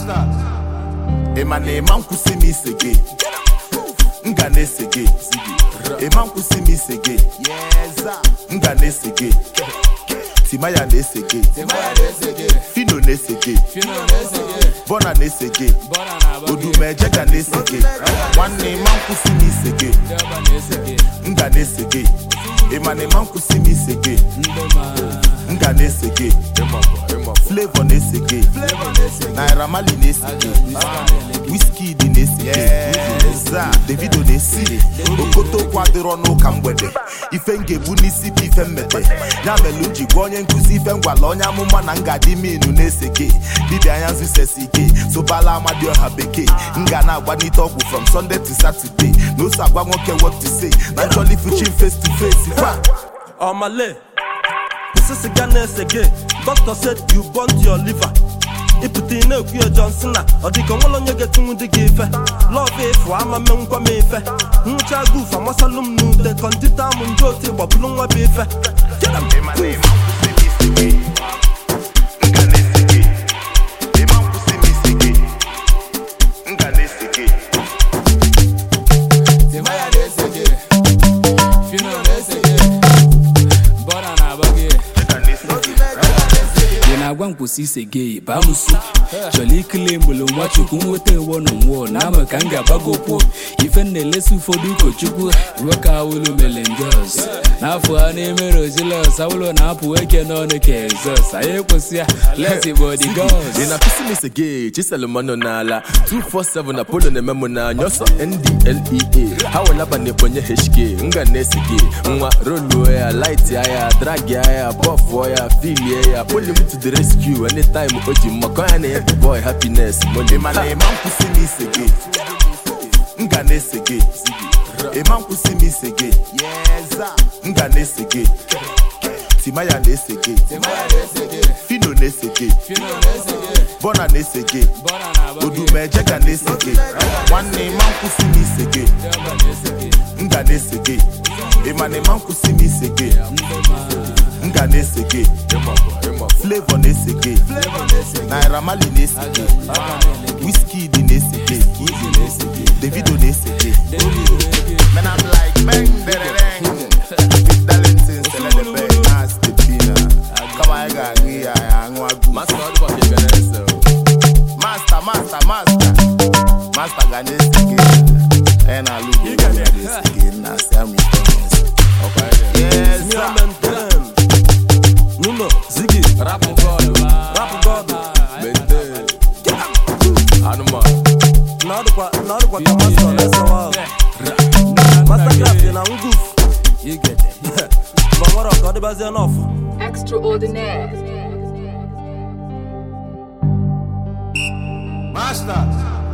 ịma na ịma nkwụsị m ise gị m ga na-ese gị ịma nkwụsị m ise gị m ga na-ese gị timaya na-ese gị fino na-ese gị bọna na-ese gị odumeje ga na-ese gị nwanne ịma nkwụsị m ise gị m ga na-ese gị ịma na ịma nkwụsị m ise gị m ga na-ese gị flavor na-ese gị naira mali na-ese gị wizkid na-ese gị za davido na-esi gị okotokwu adịrọ n'ụka mgbede ife m ga-ebu n'isi bụ ife mmete ya mere m ji gwa onye nkụzi ife ngwala onye amụma na ngadi minu na-ese gị dibịa anya nzusesi ike sobala amadioha bekee m ga na-agbanite ọgwụ from sunday to saturday na ose agwa nwoke what to say na jolly fuchin face to face fa Omale, Mrs. Ghana again. Doctor said you burnt your liver. ịpụta ị na-ekwu ya Johnson na ọ dịka onwere onye ga-etinwu dị gị ife lọv efu ama menkwa m ife nwụcha guf amasalụ m n'ute kọndita m ndị otu gbapụrụ nwa bụ ife Get 'em. Timaya na-ese gị Fino na-ese gị Bọna na-agba gị ị na-agwa m kwụsị ise gị baa m su chọrọ ikele mgbele nwa chukwu nweta ewo na nwụọ na ama ka m ga-agbago okwu ife m na-elesi ụfọdụ ụkọchukwu iwe ka awụlụ mere njọs n'afọ ha na-emere ojilọs awụlụ na-apụ eke n'ọnụ ka ezọs anyị ekwesị ya lesi bọdi gọs ị na-akụsi m ise gị chiselụmanụ n'ala 247 na polo na-eme m n'anya ọsọ ndlea ha welaba na ebonye hk nga na-ese gị nwa roluo ya light ya drag ya bọfụọ ya filie ya poli m to the rescue anytime o ji mmakọ ya na ya the boy happiness money ịma na ịma nkwụsị m ise gị m ga na-ese gị ịma nkwụsị m ise gị m ga na-ese gị timaya na-ese gị fino na-ese gị bọna na-ese gị odumeje ga na-ese gị nwanne ịma nkwụsị m ise gị m ga na-ese gị ịma na ịma nkwụsị m ise gị m ga na-ese gị flavor na-ese gị naira mali na-ese gị wizkid na-ese gị davido na-ese gị Man, I'm like, bang, derereng. Big Darlington, Celebebe, Nasty Pina. Come on, I got me, I am a Master ọdụbọ ka ị ga na-ese o. Master, master, master. Master ga na-ese gị. And I look at you, na-ese gị, na Sam Thomas. Ọkwa ya na- Yes, Me sir. and them, them. Nuno, Ziggy, Rapụ God, Rap God. Bente, anụmanụ Na ọ dịkwa na ọ dịkwa ka Master na-esewa. Mastercraft dị na nguf. You get it. Ma nwere ọka ọ dịbazie n'ọfụ. Extraordinaire. Master.